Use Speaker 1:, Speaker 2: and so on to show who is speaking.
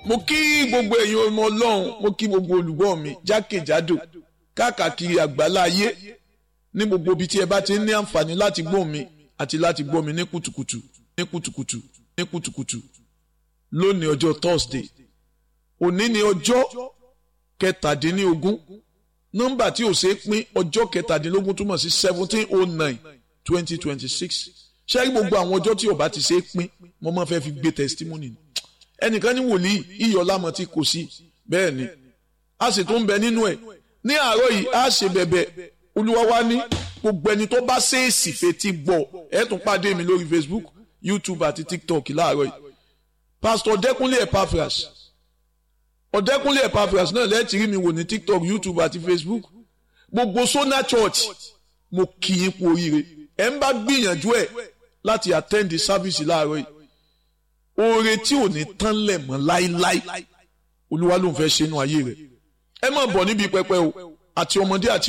Speaker 1: mo kí gbogbo ẹ̀yin ọmọ ọlọ́run mo kí gbogbo olùgbọ́ mi jákèjádò káàkiri àgbálá ayé ní gbogbo ibi tí ẹ bá ti ní àǹfààní láti gbọ́ mi àti láti gbọ́ mi ní kùtùkùtù ní kùtùkùtù ní kùtùkùtù lónìí ọjọ́ Thursday òní ni ọjọ́ kẹtàdínlógún nọ́mbà tí ò ṣeé pín ọjọ́ kẹtàdínlógún túmọ̀ sí seventeen oh nine twenty twenty six ṣé gbogbo àwọn ọjọ́ tí ò bá ti ṣeé pín mo máa fẹ́ fi gbé testimony ẹnìkan ní wòlíì iyọ̀ lámọ̀ tí kò sí bẹ́ẹ̀ ni a sì tún bẹ nínú ẹ̀ ní àárọ̀ yìí a ṣe bẹ̀bẹ̀ olúwa wa ní gbogbo ẹni tó bá ṣèèsì fetí gbọ́ ẹ tún pàdé mi lórí Facebook YouTube àti TikTok láàárọ̀ yìí Pastor Ọ̀dẹ́kúnlé Epaphras Ọ̀dẹ́kúnlé Epaphras náà lẹ́ẹ̀tì rí mi wò ní TikTok YouTube àti Facebook gbogbo Sona Church mo kì í kú oríire ẹ ń bá gbìyànjú ẹ láti attend the service láàárọ̀ yìí oore tí ò ní tán lẹ̀ mọ́ láíláí olúwa ló ń fẹ́ ṣe inú ayé rẹ̀ ẹ má bọ̀ níbi pẹpẹ o àti ọmọdé àti